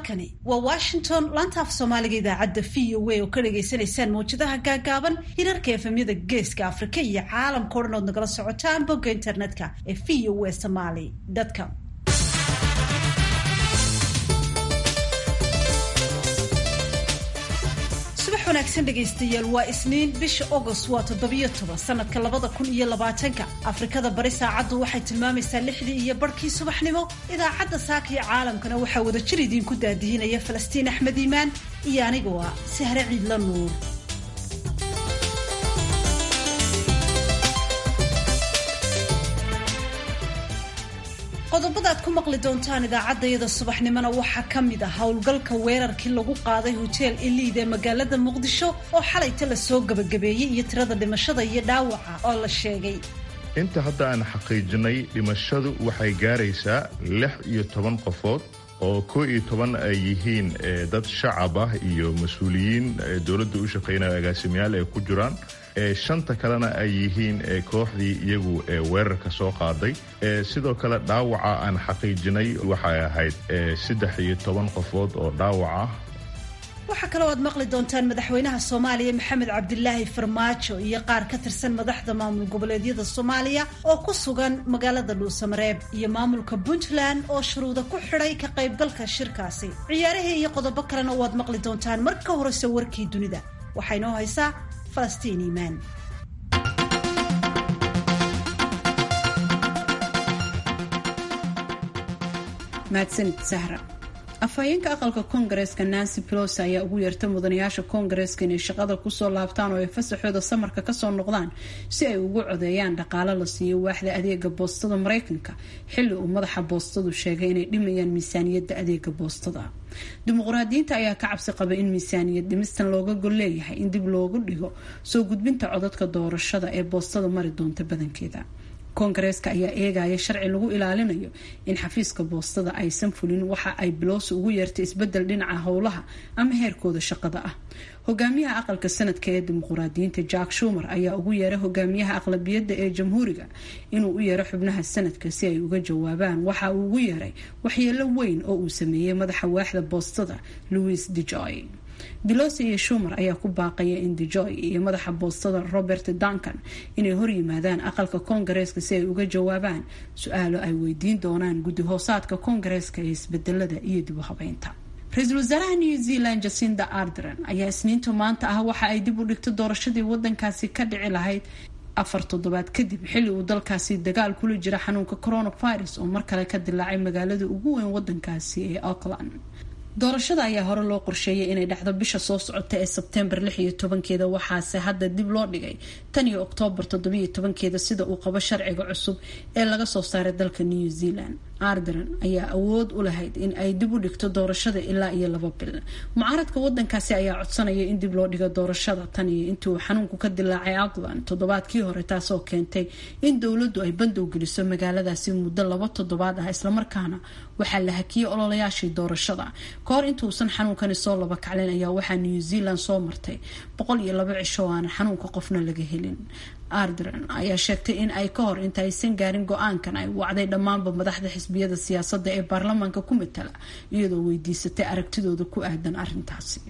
halkani waa washington laanta af soomaaliga idaacadda v o a oo ka dhagaysanaysaan mawjadaha gaagaaban hirarka efemyada geeska afrika iyo caalamka o dhan ood nagala socotaan bogga internetka ee v o a somaly com subax wanaagsan dhegaystayaal waa isniin bisha agost waa toddobiyo toban sanadka labada kun iyo labaatanka afrikada bari saacaddu waxay tilmaamaysaa lixdii iyo barhkii subaxnimo idaacadda saaka iyo caalamkana waxaa wada jir idiinku daadihinaya falastiin axmed iimaan iyo anigoo ah sahre ciidla nuur qodobada aad ku maqli doontaan idaacaddayada subaxnimona waxaa ka mid ah howlgalka weerarkii lagu qaaday hoteel eliid ee magaalada muqdisho oo xalayta la soo gebagabeeyey iyo tirada dhimashada iyo dhaawaca oo la sheegay inta hadda aan xaqiijinay dhimashadu waxay gaaraysaa lix iyo toban qofood oo koo iyo toban ay yihiin dad shacab ah iyo mas-uuliyiin dowladda u shaqaynaya agaasimayaal ay ku jiraan shanta kalena ay yihiin kooxdii iyagu weerarka soo qaaday sidoo kale dhaawaca aan xaqiijinay waxay ahayd saddex iyo toban qofood oo dhaawac ah waxaa kaloo aad maqli doontaan madaxweynaha soomaaliya maxamed cabdilaahi farmaajo iyo qaar ka tirsan madaxda maamul goboleedyada soomaaliya oo ku sugan magaalada dhuusamareeb iyo maamulka puntland oo shuruuda ku xidhay ka qaybgalka shirkaasi ciyaarahii iyo qodobo kalena waad maqli doontaan marka horese warkii dunida waxaa inoo haysaa falastiin iimaan mahadsanid sahra afhayeenka aqalka koongareeska nancy pelosi ayaa ugu yeertay mudanayaasha koongareeska inay shaqada kusoo laabtaan oo ay fasaxooda samarka kasoo noqdaan si ay ugu codeeyaan dhaqaalo la siiyo waaxda adeega boostada mareykanka xilli uu madaxa boostadu sheegay inay dhimayaan miisaaniyadda adeega boostada dimuqraadiyiinta ayaa ka cabsi qaba in miisaaniyad dhimistan looga gol leeyahay in dib loogu dhigo soo gudbinta codadka doorashada ee boostada mari doonta badankeeda koongareeska ayaa eegaya sharci lagu ilaalinayo in xafiiska boostada aysan fulin waxa ay bilowsi ugu yeertay isbedel dhinaca howlaha ama heerkooda shaqada ah hogaamiyaha aqalka sanadka ee dimuqraadiyiinta jack shumer ayaa ugu yeeray hogaamiyaha aqlabiyadda ee jamhuuriga inuu u yeero xubnaha sanadka si ay uga jawaabaan waxa uu ugu yeeray waxyeelo weyn oo uu sameeyey madaxa waaxda boostada louis dejoy belosi iyo shumer ayaa ku baaqaya in dejoy iyo madaxa boostada robert duncan inay horyimaadaan aqalka koongareeska si ay uga jawaabaan su-aalo ay weydiin doonaan guddi hoosaadka koongareeska ee isbedelada iyo dib u habeynta ra-iisul wasaaraha new zealand jacinda ardren ayaa isniinta maanta ah waxa ay dib u dhigtay doorashadii wadankaasi ka dhici lahayd afar toddobaad kadib xilli uu dalkaasi dagaal kula jira xanuunka coronavirus oo mar kale ka dilaacay magaalada ugu weyn wadankaasi ee auckland doorashada ayaa hore loo qorsheeyay inay dhacdo bisha soo socota ee sebtembar lix iyo tobankeeda waxaase hadda dib loo dhigay tan iyo oktoobar toddobiyo tobankeeda sida uu qabo sharciga cusub ee laga soo saaray dalka new zealand ardren ayaa awood u lahayd in ay dib u dhigto doorashada ilaa iyo laba bil mucaaradka wadankaasi ayaa codsanaya in dib loo dhigo doorashada tan iyo intii uu xanuunku ka dilaacay auckland toddobaadkii hore taasoo keentay in dowladdu ay bandow geliso magaaladaasi muddo laba toddobaad ah islamarkaana waxaa la hakiyey ololayaashii doorashada kahor intuusan xanuunkani soo laba kacleen ayaa waxaa new zealand soo martay boqol iyo laba cisho oo aanan xanuunka qofna laga helin ardren ayaa sheegtay in ay ka hor inta aysan gaarin go-aankan ay wacday dhammaanba madaxda xisbiyada siyaasadda ee baarlamaanka ku matala iyadoo weydiisatay aragtidooda ku aadan arintaasi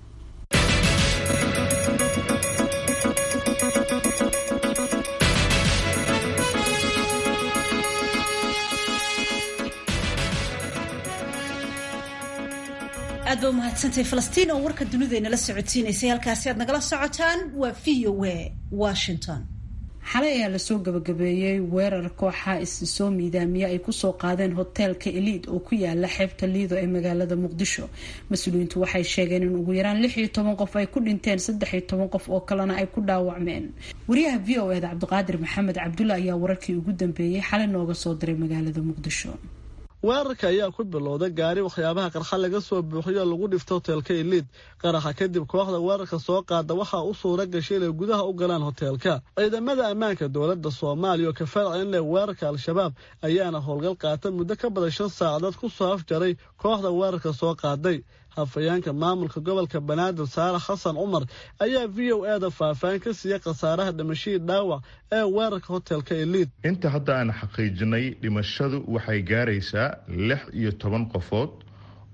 aad ba umahadsantahay falastiin oo warka dunidaynala socodsiinaysay halkaasi aad nagala socotaan waa v o a washington xalay ayaa lasoo gabagabeeyey weerar kooxa issoo miidaamiya ay kusoo qaadeen hoteelka eliid oo ku yaala xeebta liido ee magaalada muqdisho mas-uuliyiintu waxay sheegeen in ugu yaraan lix iyo toban qof ay ku dhinteen saddex iyo toban qof oo kalena ay ku dhaawacmeen wariyaha v o eda cabdiqaadir maxamed cabdulla ayaa wararkii ugu dambeeyey xalay nooga soo diray magaalada muqdisho weerarka ayaa ku bilowday gaari waxyaabaha qarxa laga soo buuxiyo lagu dhifto hoteelka eliid qaraxa kadib kooxda weerarka soo qaada waxaa u suura gashay inay gudaha u galaan hoteelka ciidamada ammaanka dowladda soomaaliya oo ka farcinle weerarka al-shabaab ayaana howlgal qaata muddo ka badan shan saacadood ku soo afjaray kooxda weerarka soo qaaday hafayeenka maamulka gobolka banaadir saare xasan cumar ayaa v o e da faahfaahin ka siiya khasaaraha dhimashadii dhaawac ee weerarka hoteelka eliid inta hadda aan xaqiijinay dhimashadu waxay gaaraysaa lix iyo toban qofood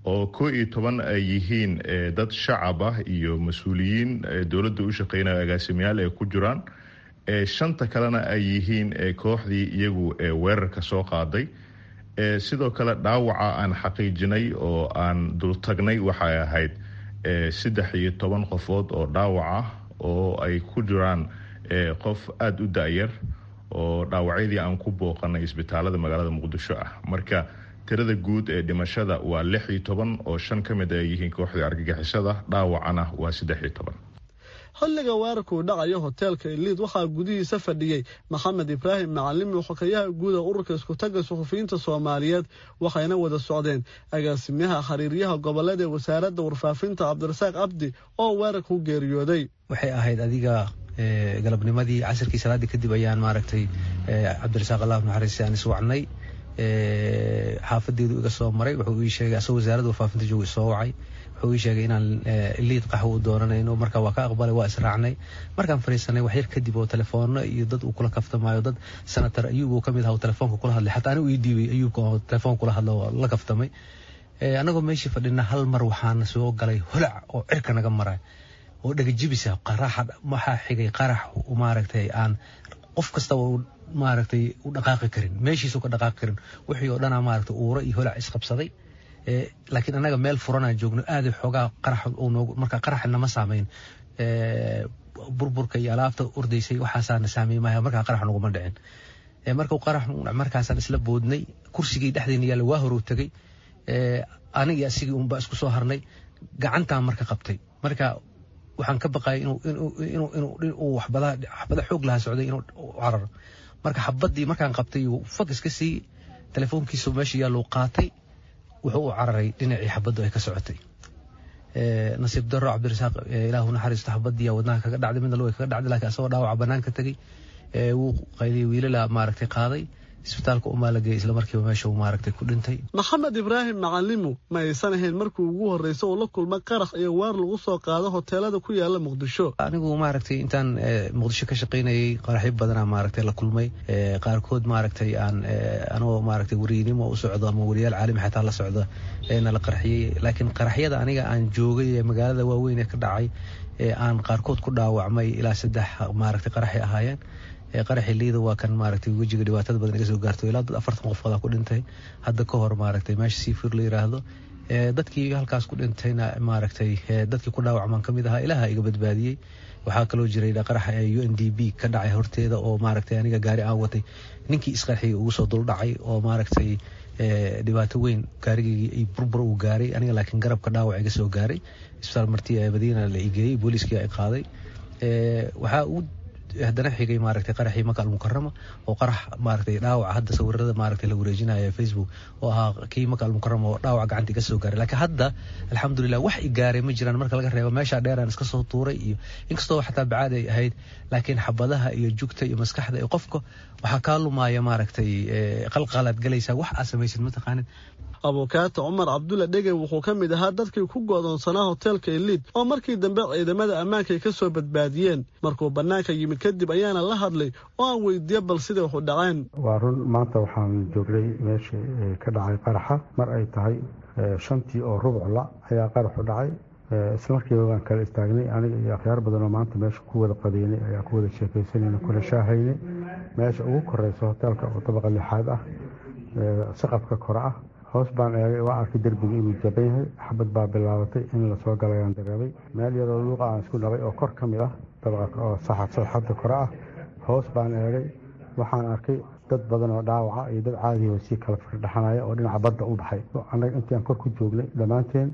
oo koo iyo toban ay yihiin dad shacab ah iyo mas-uuliyiin dowladda u shaqeynaya agaasimayaal ay ku jiraan shanta kalena ay yihiin kooxdii iyagu weerarka soo qaaday sidoo kale dhaawaca aan xaqiijinay oo aan dultagnay waxay ahayd saddex iyo toban qofood oo dhaawac ah oo ay ku jiraan qof aada u da-yar oo dhaawacyadii aan ku booqanay isbitaalada magaalada muqdisho ah marka tirada guud ee dhimashada waa lix iyo toban oo shan ka mid ay yihiin kooxdii argagixisada dhaawacana waa saddex iyo toban xilliga weerarkuu dhacayo hoteelka iliid waxaa gudihiisa fadhiyey maxamed ibraahim macalimi xokayaha guuda ururka iskutaga suxufiyiinta soomaaliyeed waxayna wada socdeen agaasimaha xiriiryaha gobolada ee wasaaradda warfaafinta cabdirasaaq cabdi oo weerarka u geeriyooday waxay ahayd adiga galabnimadii casirkii salaaddii kadib ayaan maaragtay cabdirasaaq allah naxariis aan iswacnay xaafadeedu iga soo maray wuxuu ii sheegay asagoo wasaaradda warfaafinta jooga isoo wacay wuxuu ii sheegay inaan liid qaxwo u doonanayno marka waa ka aqbalay waa israacnay markaan fariisanay waxyar kadib oo telefoonno iyo dad uu kula kaftamaayo dad senator ayuub uu kamid aha telefoonka kula hadlay xataa anigu ii dhiibay ayuubka oo telefoon kula hadla oo la kaftamay anagoo meeshii fadhina hal mar waxaana soo galay holac oo cirka naga maray oo dhegajibisa qaraxa waxaa xigay qarax maaragtay aan qof kastaba maaragtay u dhaqaaqi karin meeshiisu ka dhaqaaqi karin wixii oo dhanaa maaragtay uuro iyo holac isqabsaday laakiin annaga meel furanaan joogno aada xoogaa qarax noog marka qarax nama saameyn burburka iyo alaabta ordaysay waxaasaana saameey maya markaa qarax naguma dhicin marka qarax markaasaan isla boodnay kursigii dhexdeena yaalla waa horow tegay anigii asigii unbaa isku soo harnay gacantaan marka qabtay marka waxaan ka baqayay inuu waxbada xoog lahaa socday inuu cararo marka xabadii markaan qabtay fag iska sii telefoonkiisu meesha yaalluu qaatay wuxuu u cararay dhinacii xabaddu ay ka socotay nasiib daro cabdirasaaq ilaahu naxariisto xabadiya wadnaha kaga dhacday midna luga kaga dhacday laakiin asagoo dhaawaca banaanka tegey wuu qayliyay wiilala maaragtay qaaday isbitaalka umaa la geeyay isla markiiba meesha uu maaragtay ku dhintay maxamed ibraahim macalimu ma aysan ahayn markii ugu horreysa uu la kulma qarax iyo waar lagu soo qaado hoteelada ku yaala muqdisho anigu maaragtay intaan muqdisho ka shaqaynayay qaraxyo badanaa maaragtay la kulmay qaarkood maaragtay aan anoo maaragtay weriynimo u socdo ama weriyaal caalami xataa la socda na la qarxiyey laakiin qaraxyada aniga aan joogay ee magaalada waaweyn ee ka dhacay aan qaarkood ku dhaawacmay ilaa saddex maaragtay qaraxay ahaayeen qaraxi liida waa kan maaragtay wejiga dhibaatada badan iga soo gaarto ilaa dad afartan qofooda ku dhintay hadda ka hor maaragtay meesha seafur la yiraahdo dadkii halkaas ku dhintayna maaragtay dadkii ku dhaawacmaan kamid ahaa ilaha iga badbaadiyey waxaa kaloo jiray qaraxa u n d b ka dhacay horteeda oo maaragtay aniga gaari aan watay ninkii isqarxiyay ugu soo duldhacay oo maaragtay dhibaato weyn gaarigaygii burbur uu gaaray aniga laakiin garabka dhaawac iga soo gaaray isbitaal marti madiina la igeeyey booliiskii ay qaaday waxaa uu haddana xigay maaragtay qaraxii maka almukarama oo qarax maaragtay dhaawaca hadda sawirada maaragtay la wareejinayo facebook oo ahaa kii maka almukarama oo dhaawac gacanta iga soo gaaray laakiin hadda alxamdulilah wax i gaaray ma jiraan marka laga reebo meesha dheeraan iska soo tuuray iyo inkastoo xataa bacaad ay ahayd laakiin xabadaha iyo jugta iyo maskaxda iyo qofka waxaa kaa lumaya maaragtay qalqalaad galaysaa wax aa samaysid mataqaanin abukaata cumar cabdulla dhege wuxuu ka mid ahaa dadkii ku go'doonsanaa hoteelka iliid oo markii dambe ciidamada ammaanka ay ka soo badbaadiyeen markuu bannaanka yimid kadib ayaana la hadlay oo aan weydiiye bal siday waxu dhaceen waa run maanta waxaan joognay meeshii ka dhacay qaraxa mar ay tahay shantii oo rubcla ayaa qaraxu dhacay isla markiiba waan kala istaagnay aniga iyo akhyaar badanoo maanta meesha ku wada qadeynay ayaa ku wada sheekaysanayna kuna shaahaynay meesha ugu koreysa hoteelka oo dabaqa lixaad ah saqafka kore ah hoos baan eegay waa arkay derbiga inuu jaban yahay xabad baa bilaabatay in lasoo galayaan dareemay meel yaroo luuqa aan isku dhabay oo kor ka mid ah dabaqa oo saxadda kore ah hoos baan eegay waxaan arkay dad badan oo dhaawaca iyo dad caadihi oo sii kala firdhaxanaya oo dhinaca badda u baxay annaga intii aan kor ku joognay dhammaanteen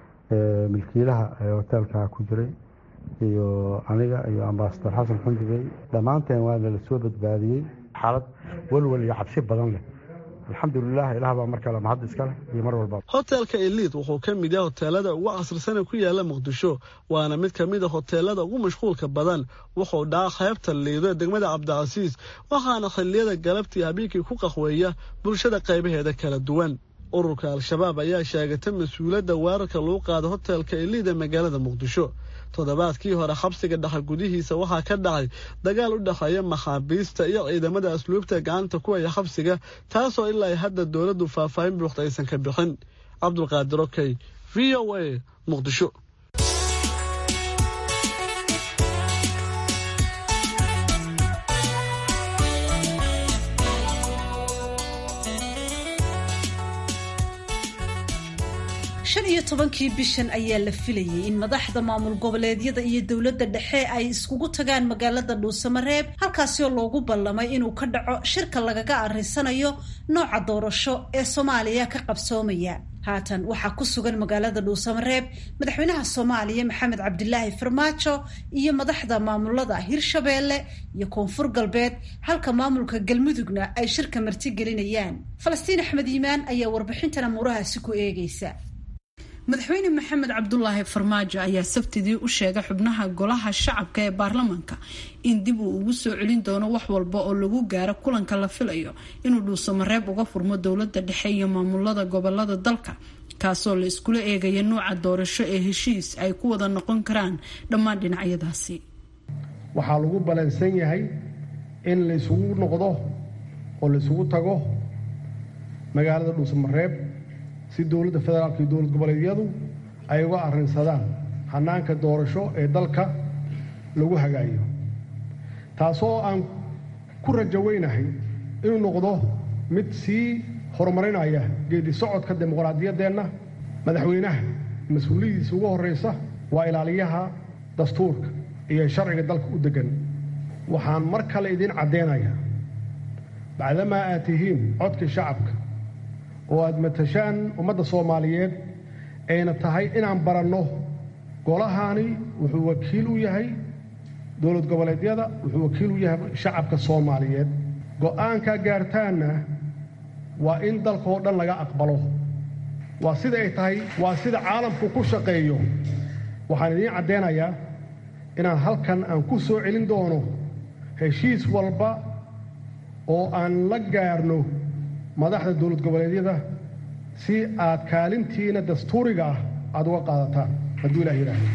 milkiilaha hoteelka ku jiray iyo aniga iyo ambasador xasan xundigey dhammaanteen waa nala soo badbaadiyey xaalad walwal iyo cabsi badan leh alxamdulilah ilaah baa mar kale mahad iska leh iyo mar walba hoteelka eliid wuxuu ka mid yahay hoteelada ugu casrisana ku yaala muqdisho waana mid ka mid a hoteelada ugu mashquulka badan wuxuu dhaca qaybta liido ee degmada cabdicasiis waxaana xilliyada galabtii habeenkii ku qahweeya bulshada qaybaheeda kala duwan ururka al-shabaab ayaa sheegatay mas-uuliyadda weerarka lagu qaada hoteelka eliid ee magaalada muqdisho toddobaadkii hore xabsiga dhexe gudihiisa waxaa ka dhacay dagaal u dhexeeya maxaabiista iyo ciidamada asluubta gacanta ku haya xabsiga taasoo ilaa hadda dowladdu faahfaahin buuxda aysan ka bixin cabdulqaadir okey v o a muqdisho shan iyo tobankii bishan ayaa la filayay in madaxda maamul goboleedyada iyo dowladda dhexe ay iskugu tagaan magaalada dhuusamareeb halkaasi oo loogu ballamay inuu ka dhaco shirka lagaga arrisanayo nooca doorasho ee soomaaliya ka qabsoomaya haatan waxaa ku sugan magaalada dhuusamareeb madaxweynaha soomaaliya maxamed cabdilaahi farmaajo iyo madaxda maamulada hirshabeelle iyo koonfur galbeed halka maamulka galmudugna ay shirka martigelinayaan falastiin axmed yimaan ayaa warbixintan amuurahaasi ku eegaysa madaxweyne maxamed cabdulaahi farmaajo ayaa sabtidii u sheegay xubnaha golaha shacabka ee baarlamaanka in dib uu ugu soo celin doono wax walba oo lagu gaaro kulanka la filayo inuu dhuusamareeb uga furmo dowlada dhexe iyo maamulada gobolada dalka kaasoo la iskula eegaya nuuca doorasho ee heshiis ay ku wada noqon karaan dhammaan dhinacyadaasi waxaa lagu balansan yahay in laysugu noqdo oo laysugu tago magaalada dhuusamareeb si dowladda federaalka iyo dowlad goboleedyadu ay uga arrinsadaan hannaanka doorasho ee dalka lagu hagaayo taasoo aan ku rajaweynahay inuu noqdo mid sii horumarinaya geedi socodka dimuqraadiyaddeenna madaxweynaha mas-uuliyadiisa ugu horraysa waa ilaaliyaha dastuurka iyo sharciga dalka u deggan waxaan mar kale idiin caddeynayaa bacdamaa aad tihiin codkii shacabka oo aad matashaan ummadda soomaaliyeed ayna tahay inaan baranno golahaani wuxuu wakiil u yahay dowlad goboleedyada wuxuu wakiil u yahay shacabka soomaaliyeed go'aankaa gaartaanna waa in dalkaoo dhan laga aqbalo waa sida ay tahay waa sida caalamku ku shaqeeyo waxaan idiin caddeynayaa inaan halkan aan ku soo celin doono heshiis walba oo aan la gaarno madaxda dowlad goboleedyada si aad kaalintiina dastuuriga ah aada uga qaadataan hadduu ilah yidhaahdo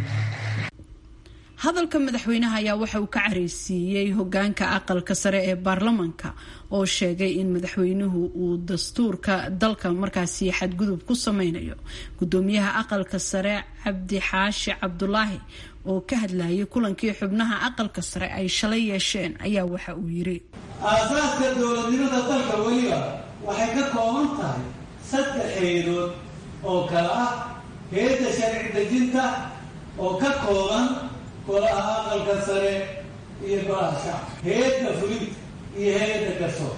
hadalka madaxweynaha ayaa waxa uu ka careysiiyey hogaanka aqalka sare ee baarlamaanka oo sheegay in madaxweynuhu uu dastuurka dalka markaasi xadgudub ku sameynayo gudoomiyaha aqalka sare cabdi xaashi cabdulaahi oo ka hadlayay kulankii xubnaha aqalka sare ay shalay yeesheen ayaa waxa uu yiri aasaaska dowladnimada dalka weliba waxay ka kooban tahay saddex heedood oo kale ah heedda sharci dejinta oo ka kooban golaha aqalka sare iyo golaha shacabka heedda fulinta iyo heedda garsoor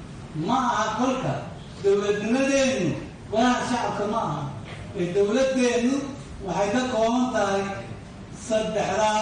ma aha kolka dowladnimadeennu golaha shacabka ma aha ee dowladeennu waxay ka kooban tahay saddexdaa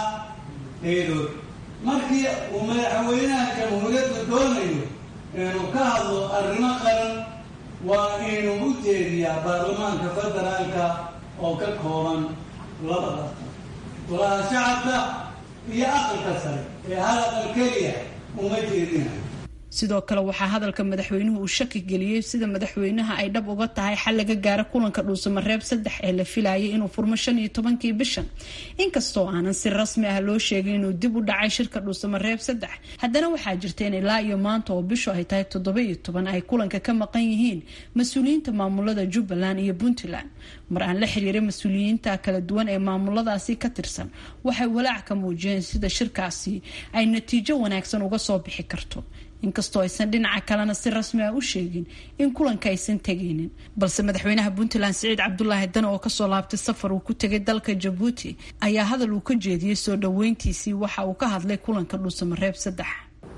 heedood markii uu madaxweynaha jamhuuriyadda doonayo inuu ka hadlo arrimo qaran waa inuu u jeediyaa baarlamaanka federaalka oo ka kooban laba aqal golaha shacabka iyo aqalka sare ee hal aqal keliya uma jeedinayo sidoo kale waxaa hadalka madaxweynuhu uu shaki geliyey sida madaxweynaha ay dhab uga tahay xal laga gaaro kulanka dhuusamareeb saddex ee la filayay inuu furmo shan iyo tobankii bishan inkastoo aanan si rasmi ah loo sheegin inuu dib u dhacay shirka dhuusamareeb saddex haddana waxaa jirta in ilaa iyo maanta oo bishu ay tahay toddoba iyo toban ay kulanka ka maqan yihiin mas-uuliyiinta maamulada jubbaland iyo puntland mar aan la xiriiray mas-uuliyiinta kala duwan ee maamuladaasi ka tirsan waxay walaac ka muujiyeen sida shirkaasi ay natiijo wanaagsan uga soo bixi karto inkastoo aysan dhinaca kalena si rasmi ah u sheegin in kulanka aysan tegaynin balse madaxweynaha puntland siciid cabdulaahi dane oo kasoo laabtay safar uu ku tegay dalka jabuuti ayaa hadal uu ka jeediyey soo dhoweyntiisii waxa uu ka hadlay kulanka dhuusamareeb saddex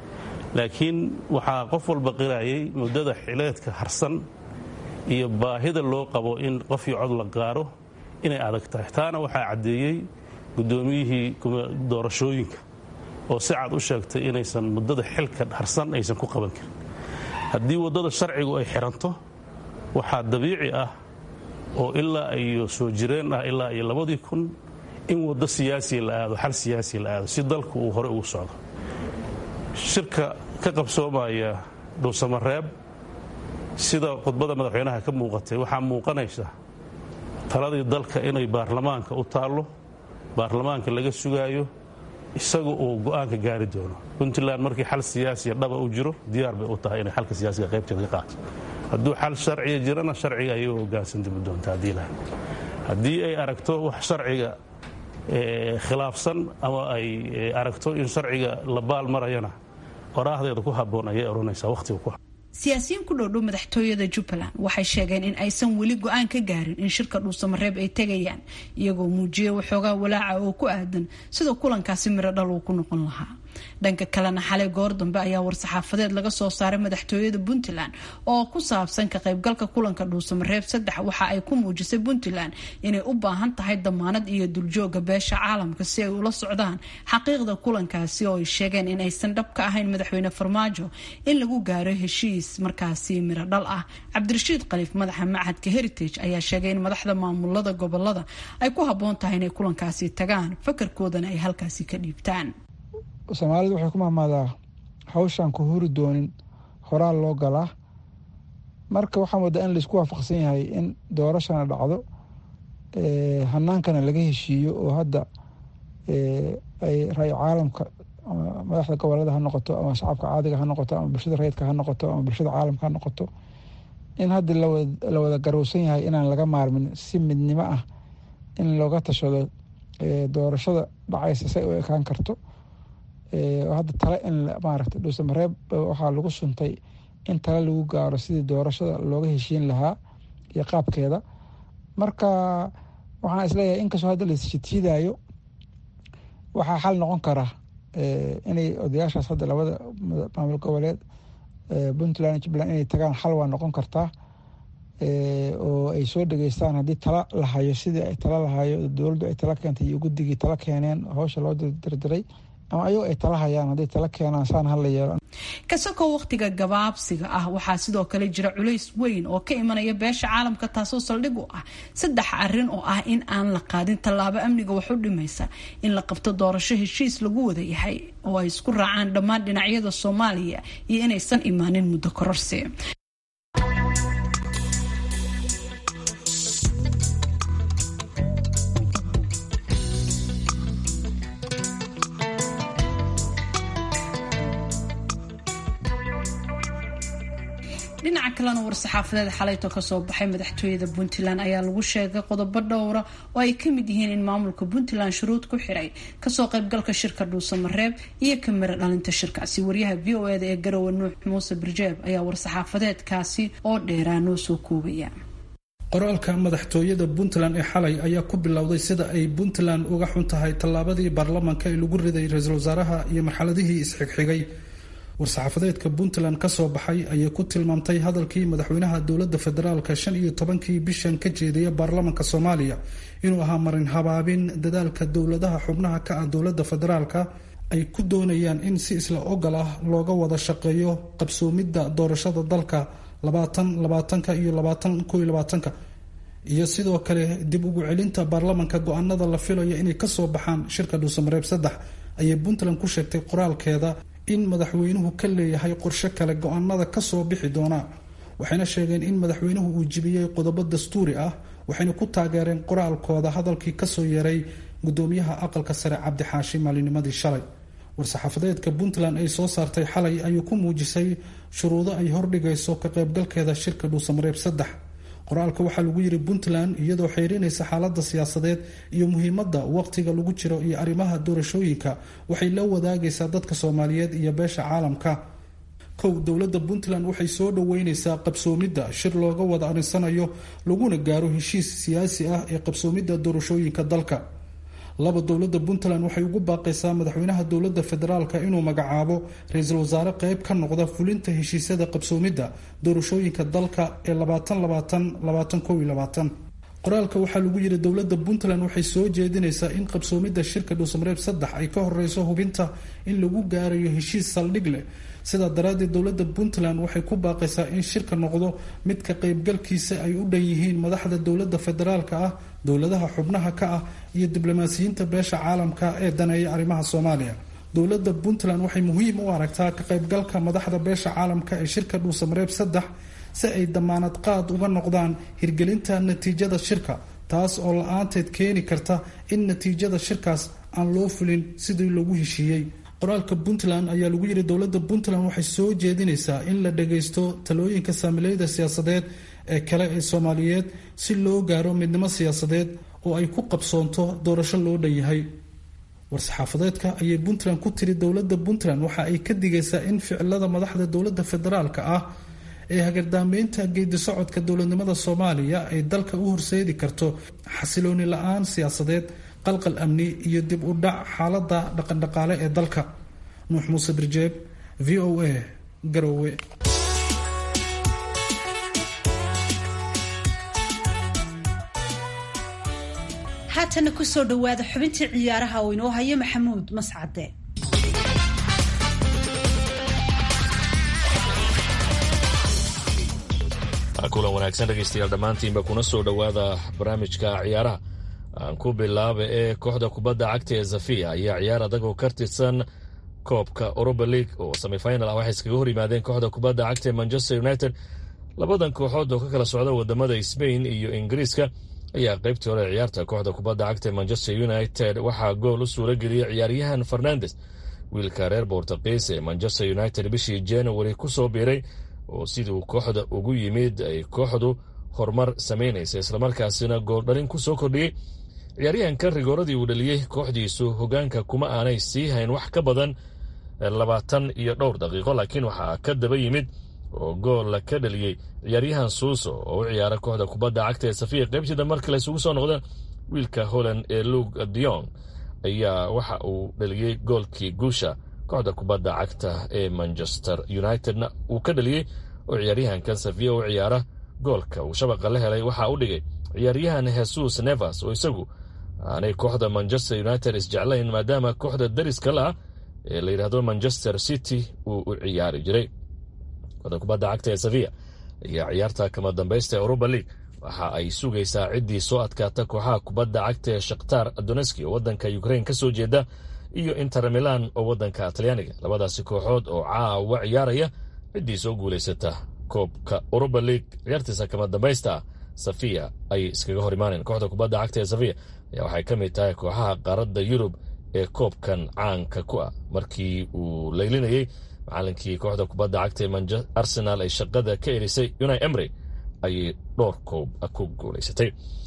laakiin waxaa qof walba qirayay muddada xileedka harsan iyo baahida loo qabo in qofkii cod la gaaro inay adag tahay taana waxaa caddeeyey guddoomiyihii doorashooyinka oo si cad u sheegtay inaysan muddada xilka harsan aysan ku qaban karin haddii waddada sharcigu ay xiranto waxaa dabiici ah oo ilaa iyo soo jireen ah ilaa iyo labadii kun in waddo siyaasiya la aado xal siyaasiya la aado si dalku uu hore ugu socdo shirka ka qabsoomaya dhuusamareeb sida khudbada madaxweynaha ka muuqatay waxaa muuqanaysa taladii dalka inay baarlamaanka u taallo baarlamaanka laga sugaayo isaga uu go'aanka gaari doono puntland markii xal siyaasiya dhaba u jiro diyaar bay u tahay inay xalka siyaasiga qaybteeda ka qaato hadduu xal sharciga jirana sharciga ayay u hogaansantimi doonta haddii laha haddii ay aragto wax sharciga khilaafsan ama ay aragto in sharciga la baal marayana qoraahdeeda ku habboon ayay odhanaysaa wakhtiga ku siyaasiyiin ku dhowdhow madaxtooyada jubbaland waxay sheegeen in aysan weli go-aan ka gaarin in shirka dhuusamareeb ay tegayaan iyagoo muujiyay waxoogaa walaaca oo ku aadan sida kulankaasi miro dhal uu ku noqon lahaa dhanka kalena xalay goor dambe ayaa war-saxaafadeed laga soo saaray madaxtooyada puntland oo ku saabsan ka qaybgalka kulanka dhuusamareeb saddex waxa ay ku muujisay puntland inay u baahan tahay damaanad iyo duljooga beesha caalamka si ay ula socdaan xaqiiqda kulankaasi oo ay sheegeen in aysan dhab ka ahayn madaxweyne farmaajo in lagu gaaro heshiis markaasi miro dhal ah cabdirashiid khaliif madaxa machadka heritage ayaa sheegay in madaxda maamulada gobolada ay ku habboon tahay inay kulankaasi tagaan fakarkoodana ay halkaasi ka dhiibtaan soomaalidu waxay ku mahmaadaa hawshaan ku huri doonin horaal loo galaa marka waxaa moodaa in laisku waafaqsan yahay in doorashana dhacdo hanaankana laga heshiiyo oo hadda ay ra-y caalamka ama madaxda gobolada ha noqoto ama shacabka caadiga ha noqoto ama bulshada rayidka ha noqoto ama bulshada caalamka ha noqoto in hadda la wada garowsan yahay inaan laga maarmin si midnimo ah in looga tashado doorashada dhacaysa say u ekaan karto hadda tale in maaragta dhuusamareeb waxaa lagu suntay in tale lagu gaaro sidii doorashada looga heshiin lahaa iyo qaabkeeda marka waxaan isleeyahay inkastoo hadda laisjidjiidaayo waxaa xal noqon kara inay odayaashaas hadda labada maamul goboleed puntland jubbaland inay tagaan xal waa noqon kartaa oo ay soo dhageystaan haddii tala lahayo sidii ay tala lahayo dowladdu ay tala keentay iyo guddigii tala keeneen hawsha loo dirdiray ama ayagoo ay tala hayaan hadday tala keenaan saan hala yeelo kasakoo wakhtiga gabaabsiga ah waxaa sidoo kale jira culays weyn oo ka imanaya beesha caalamka taasoo saldhig u ah saddex arin oo ah in aan la qaadin tallaabo amniga wax u dhimaysa in la qabto doorasho heshiis lagu wada yahay oo ay isku raacaan dhammaan dhinacyada soomaaliya iyo inaysan imaanin muddo kororsi dhinaca kalena war-saxaafadeed xalayto kasoo baxay madaxtooyada puntland ayaa lagu sheegay qodobo dhowra oo ay kamid yihiin in maamulka puntland shuruud ku xiray kasoo qaybgalka shirka dhuusamareeb iyo kamira dhalinta shirkaasi waryaha v o eda ee garowe nuux muuse birjeeb ayaa war-saxaafadeedkaasi oo dheeraa noo soo koobaya qoraalka madaxtooyada puntland ee xalay ayaa ku bilowday sida ay puntland uga xun tahay tallaabadii baarlamaanka ee lagu riday ra-iisul wasaaraha iyo marxaladihii isxigxigay war-saxaafadeedka puntland kasoo baxay ayay ku tilmaamtay hadalkii madaxweynaha dowlada federaalka shan iyo tobankii bishan ka jeedaya baarlamanka soomaaliya inuu ahaa marin habaabin dadaalka dowladaha xubnaha ka ah dowlada federaalka ay ku doonayaan in si isla ogol ah looga wada shaqeeyo qabsoomidda doorashada dalka labaatan labaatanka iyo labaatan koiyo labaatanka iyo sidoo kale dib ugu celinta baarlamanka go-aanada la filayo inay kasoo baxaan shirka dhuusamareeb saddex ayay puntland ku sheegtay qoraalkeeda in madaxweynuhu ka leeyahay qorshe kale go-aanada kasoo bixi doona waxayna sheegeen in madaxweynuhu uu jibiyey qodobo dastuuri ah waxayna ku taageereen qoraalkooda hadalkii kasoo yeeray gudoomiyaha aqalka sare cabdixaashi maalinimadii shalay war-saxaafadeedka puntland ay soo saartay xalay ayuu ku muujisay shuruudo ay hordhigayso ka qaybgalkeeda shirka dhuusamareeb saddex qoraalka waxaa lagu yiri puntland iyadoo xeerinaysa xaalada siyaasadeed iyo muhiimada waqtiga lagu jiro iyo arrimaha doorashooyinka waxay la wadaagaysaa dadka soomaaliyeed iyo beesha caalamka kow dowlada puntland waxay soo dhaweyneysaa qabsoomidda shir looga wada arinsanayo laguna gaaro heshiis siyaasi ah ee qabsoomidda doorashooyinka dalka laba dowlada puntland waxay ugu baaqaysaa madaxweynaha dowlada federaalk inuu magacaabo ra-iisul wasaare qeyb ka noqda fulinta heshiisyada qabsoomidda doorashooyinka dalka ee qoraalka waxaa lagu yiri dowlada puntland waxay soo jeedinaysaa in qabsoomidda shirka dhuusamareeb saddex ay ka horeyso hubinta in lagu gaarayo heshiis saldhig leh sidaa daraadeed dowlada puntland waxay ku baaqaysaa in shirka noqdo mid ka qeybgalkiisa ay u dhan yihiin madaxda dowlada federaalka ah dowladaha xubnaha ka ah iyo diblomaasiyiinta beesha caalamka ee daneeya arrimaha soomaaliya dowlada puntland waxay muhiim u aragtaa ka qaybgalka madaxda beesha caalamka ee shirka dhuusamareeb saddex si ay damaanad qaad uga noqdaan hirgelinta natiijada shirka taas oo la-aanteed keeni karta in natiijada shirkaas aan loo fulin sidii lagu heshiiyey qoraalka puntland ayaa lagu yiri dowladda puntland waxay soo jeedinaysaa in la dhagaysto talooyinka saamileyda siyaasadeed ee kale ee soomaaliyeed si loo gaaro midnimo siyaasadeed oo ay ku qabsoonto doorasho loo dhan yahay war-saxaafadeedka ayay puntland ku tiri dowladda puntland waxa ay ka digaysaa in ficilada madaxda dowladda federaalka ah ee hagardaameynta geedi socodka dowladnimada soomaaliya ay dalka u horseedi karto xasilooni la-aan siyaasadeed qalqal amni iyo dib u dhac xaalada dhaqandhaqaale ee dalka nuux muuse birjeeb v o a garowe haatana kusoo dhawaada xubintii ciyaaraha oo inoo hayo maxamuud mascade kulan wanaagsan dhegaystayaal dhammaantiinba kuna soo dhowaada barnaamijka ciyaaraha aan ku bilaaba ee kooxda kubadda cagta ee zafiya ayaa ciyaar adag oo ka tirsan koobka oroba league oo semifinal ah waxay iskaga hor yimaadeen kooxda kubadda cagta ee manchester united labadan kooxood oo ka kala socda wadamada sbain iyo ingiriiska ayaa qaybtii hore ciyaarta kooxda kubadda cagta ee manchester united waxaa gool u suura geliyey ciyaaryahan fernandes wiilka reer bortuqiis ee manchester united bishii january ku soo biiray oo siduu kooxda ugu yimid ay kooxdu horumar samaynaysa islamarkaasina gooldhalin ku soo kordhiyey ciyaaryahankan rigooradii uu dhaliyey kooxdiisu hogaanka kuma aanay sii hayn wax ka badan labaatan iyo dhowr daqiiqo laakiin waxaa ka daba yimid oo goolla ka dhaliyey ciyaaryahan suuso oo u ciyaara kooxda kubadda cagta ee safiya qaybtiida markale isugu soo noqdeen wiilka holland ee lug dion ayaa waxa uu dhaliyey goolkii guusha kooxda kubadda cagta ee manchester unitedna uu ka dhaliyey oo ciyaaryahankan safiya u ciyaara goolka uu shabaqa la helay waxaa u dhigay ciyaaryahan hesus nevers oo isagu aanay kooxda manchester united isjeclayn maadaama kooxda dariska la ah ee la yidhaahdo manchester city uu u ciyaari jiray kooxda kubadda cagta ee safiya ayaa ciyaarta kama dambaysta ee europa league waxa ay sugaysaa ciddii soo adkaata kooxaha kubadda cagta ee shakhtar doneski oo waddanka ukrain ka soo jeeda iyo inter milan oo waddanka talyaaniga labadaasi kooxood oo caawa ciyaaraya ciddii soo guulaysata koobka europa league ciyaartiisa kama dambaysta safiya ayay iskaga hor imaaneen kooxda kubadda cagta ee safiya ayaa waxay ka mid tahay kooxaha qaaradda yurub ee koobkan caanka ku ah markii uu laylinayey macalinkii kooxda kubadda cagta ee arsenal ay shaqada ka erisay unai emry ayay dhowr koob ku guulaysatay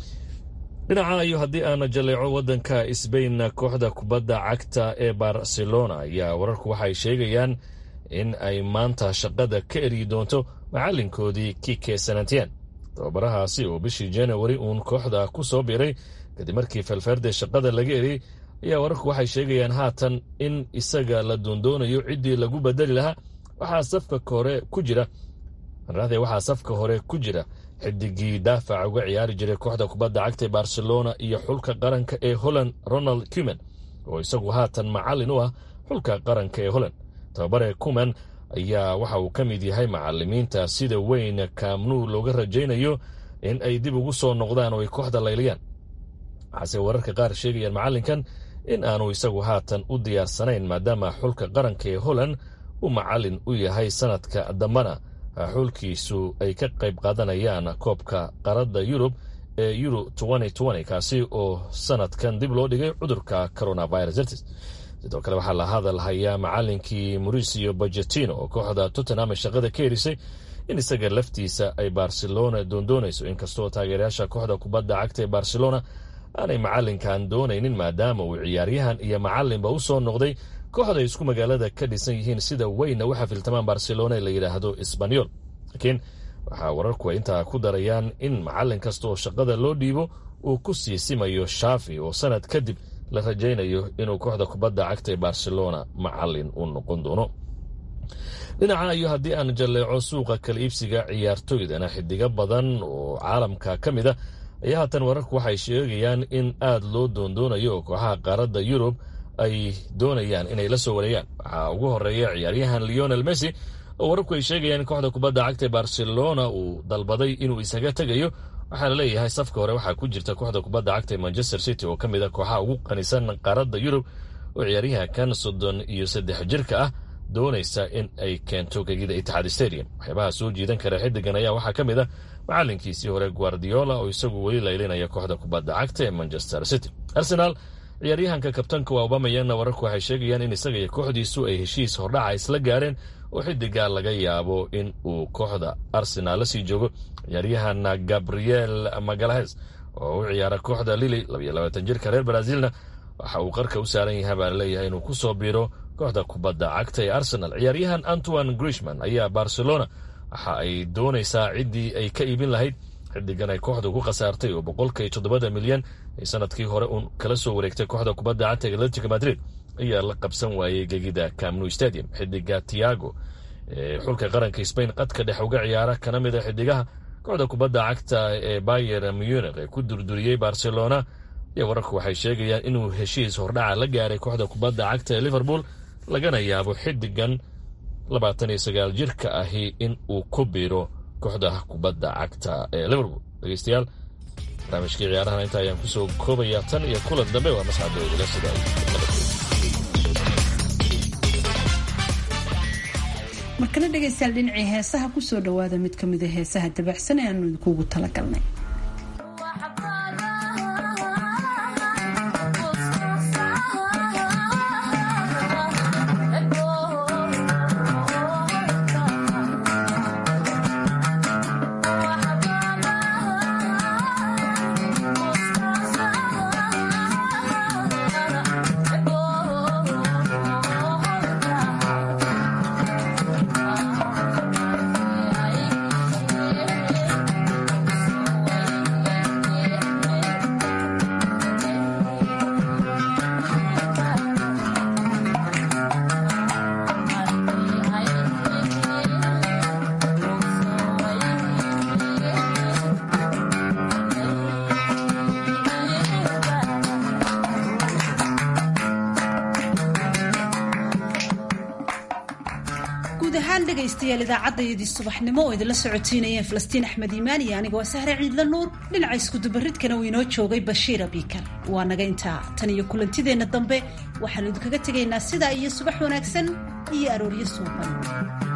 dhinaca iyo haddii aana jaleeco waddanka sbain kooxda kubadda cagta ee barcelona ayaa wararku waxay sheegayaan in ay maanta shaqada ka eryi doonto macalinkoodii kike sanantien tababarahaasi oo bishii januari uun kooxda ku soo biiray kadib markii felferde shaqada laga eriyey ayaa wararku waxay sheegayaan haatan in isaga la doondoonayo ciddii lagu bedeli lahaa waxaa safka hore ku jira waxaa safka hore ku jira xidigii daafaca uga ciyaari jiray kooxda kubadda cagta ee barcelona iyo xulka qaranka ee holland ronald cuman oo isagu haatan macalin u ah xulka qaranka ee holland tababare cuman ayaa waxa uu ka mid yahay macalimiinta sida weyn kaamnuu looga rajaynayo in ay dib ugu soo noqdaan oo ay kooxda layliyaan waxaase wararka qaar sheegayaan macalinkan in aanu isagu haatan u diyaarsanayn maadaama xulka qaranka ee holland uu macalin u yahay sanadka dambana xulkiisu ay ka qayb qaadanayaan koobka qaradda yurub ee euro kaasi oo sanadkan dib loo dhigay cudurka coronavirus dartis sidoo kale waxaa la hadal hayaa macalinkii mauricio bajetino oo kooxda tottenham ay shaqada ka erisay in isaga laftiisa ay barcelona doondoonayso inkastoo taageerayaasha kooxda kubadda cagta ee barcelona aanay macalinkan doonaynin maadaama uu ciyaaryahan iyo macalinba u soo noqday kooxda ay isku magaalada ka dhisan yihiin sida weynna u xafiltamaan barcelona ee la yidhaahdo sbanyol laakiin waxaa wararku ay intaa ku darayaan in macalin kasta oo shaqada loo dhiibo uu ku sii simayo shaafi oo sanad kadib la rajaynayo inuu kooxda kubadda cagta ee barcelona macalin u noqon doono dhinaca iyo haddii aan jalleeco suuqa kala iibsiga ciyaartoydana xidigo badan oo caalamka ka mid a ayaa haatan wararku waxay sheegayaan in aada loo doondoonayo oo kooxaha qaaradda yurub ay doonayaan inay la soo wareegaan waxaa ugu horeeya ciyaaryahan leonel messi oo wararku ay sheegayaan in kooxda kubadda cagta ee barcelona uu dalbaday inuu isaga tegayo waxaa la leeyahay safka hore waxaa ku jirta kooxda kubadda cagta ee manchester city oo ka mid a kooxaha ugu qanisan qaaradda yurub oo ciyaaryahankan soddon iyo saddex jirka ah doonaysa in ay keento gegida itixaad stadium waxyaabaha soo jiidan kara xidigan ayaa waxaa ka mid a macalinkiisii hore guardiola oo isagu weli laylinaya kooxda kubadda cagta ee manchester city arsenal ciyaaryahanka kabtanka waa obamayana wararku waxay sheegayaan in isaga iyo kooxdiisu ay heshiis hordhaca isla gaareen oo xidigaa laga yaabo in uu kooxda arsenaal la sii joogo ciyaaryahan gabriel magalahes oo u ciyaara kooxda lili jirka reer brazilna waxa uu qarka u saaran yahay baa laleeyahay inuu ku soo biiro kooxda kubadda cagta ee arsenal ciyaaryahan antoine grishman ayaa barcelona waxa ay doonaysaa ciddii ay ka iibin lahayd xidigan ay kooxdu ku khasaartay oo boqolka iyo toddobada milyan ay sanadkii hore uun kala soo wareegtay kooxda kubadda cagta ee atletico madrid ayaa la qabsan waayey gegida camnu stadium xidiga tiago ee xulka qaranka spain qadka dhex uga ciyaara kana mid a xidigaha kooxda kubadda cagta ee bayer munich ee ku durduriyey barcelona iyo wararku waxay sheegayaan inuu heshiis hordhaca la gaaray kooxda kubadda cagta ee liverpool lagana yaabo xidigan labaatan iyo sagaal jirka ahi in uu ku biiro kooxda kubadda cagta ee liverpool dhegeystayaal barnaamijkii ciyaarahan inta ayaan kusoo koobayaa tan iyo kulan dambe waa masxadoodila sida markana dhegaystayaal dhinacii heesaha kusoo dhawaada mid ka mida heesaha dabacsan ee aanu idinkuugu talagalnay guud ahaan dhegaystayaal idaacaddaydii subaxnimo oo idinla socotiinayeen falastiin axmed iimaan iyo aniga waa sahre ciidla nuur dhinaca iskudubaridkana uu inoo joogay bashiir abiikar waa naga intaa tan iyo kulantideenna dambe waxaanu idinkaga tegaynaa sidaa iyo subax wanaagsan iyo arooryo suuban